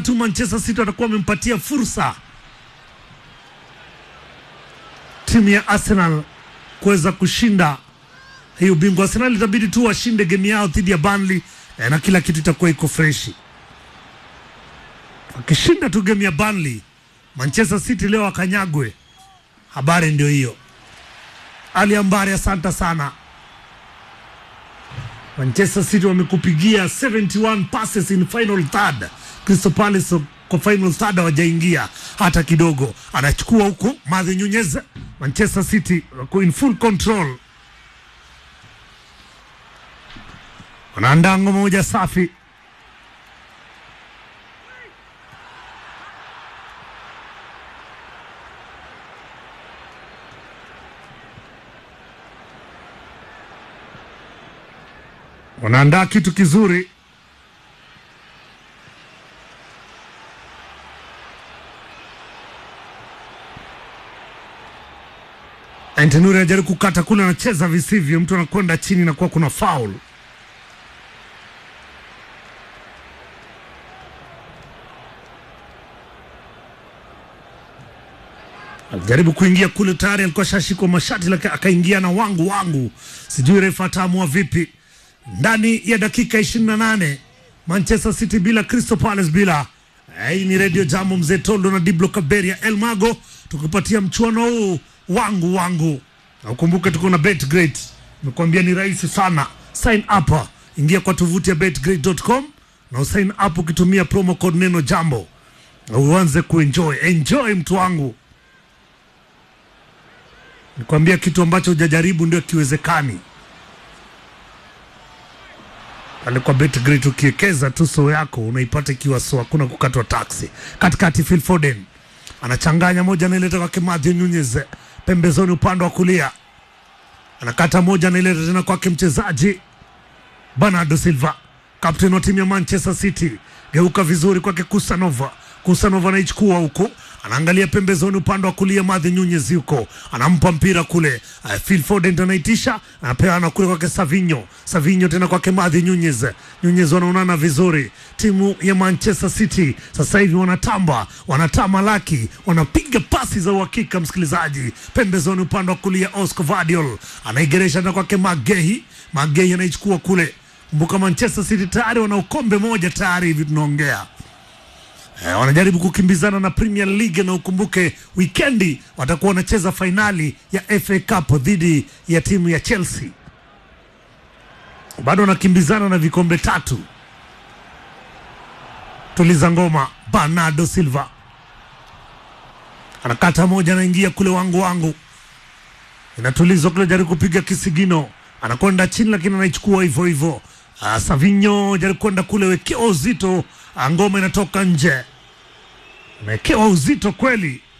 tu Manchester City watakuwa wamempatia fursa timu ya Arsenal kuweza kushinda hii ubingwa. Arsenal itabidi tu washinde game yao dhidi ya Burnley eh, na kila kitu itakuwa iko freshi. Wakishinda tu game ya Burnley, Manchester City leo akanyagwe. Habari ndio hiyo. Ali Ambari, asante sana. Manchester City wamekupigia 71 passes in final third. Crystal Palace kwa final third hawajaingia hata kidogo. Anachukua huko Mathew Nunez. Manchester City wako in full control, wanaandaa ngoma moja safi. wanaandaa kitu kizuri. Antenuri anajaribu kukata kule, anacheza visivyo, mtu anakwenda chini na kuwa kuna foul. Alijaribu kuingia kule, tayari alikuwa shashikwa mashati, lakini akaingia na wangu wangu, sijui refa ataamua vipi ndani ya dakika 28 Manchester City bila Crystal Palace bila. Hii ni Radio Jambo, mzee Tondo na Diblo Kaberia El Mago tukipatia mchuano huu wangu wangu, na ukumbuke tuko na BetGreat. Nimekuambia ni rahisi sana, sign up, ingia kwa tovuti ya betgreat.com na usign up ukitumia promo code neno jambo na uanze kuenjoy. Enjoy mtu wangu, nikwambia kitu ambacho hujajaribu ndio kiwezekani alikuwa BetGreat ukiwekeza tu so yako unaipata ikiwa so, hakuna kukatwa taksi. Katikati Phil Foden anachanganya moja, anaileta kwake Mathew Nunez pembezoni, upande wa kulia anakata moja, anaileta tena kwake mchezaji Bernardo Silva, kapteni wa timu ya Manchester City. Geuka vizuri kwake Kusanova. Kusanova anaichukua huko, anaangalia pembezoni, upande wa kulia Mathew Nunez yuko anampa mpira kule. Uh, Phil Foden ndo anaitisha, anapeana kule kwake Savinho. Savinho tena kwake Mathew Nunez. Nunez wanaonana vizuri. Timu ya Manchester City sasa hivi wanatamba, wanatama laki, wanapiga pasi za uhakika. Msikilizaji, pembezoni, upande wa kulia Oscar Vadiol anaigeresha tena kwake Magehi. Magehi anaichukua kule. Kumbuka Manchester City tayari wana ukombe moja tayari hivi tunaongea. Eh, wanajaribu kukimbizana na Premier League na ukumbuke wikendi watakuwa wanacheza fainali ya FA Cup dhidi ya timu ya Chelsea. Bado wanakimbizana na vikombe tatu. Tuliza ngoma, Bernardo Silva anakata moja, anaingia kule wangu wangu, inatulizwa kule, jaribu kupiga kisigino, anakwenda chini, lakini anaichukua hivyo hivyo. Uh, Savinho jaribu kwenda kule, wekewa uzito, ngoma inatoka nje, amewekewa uzito kweli.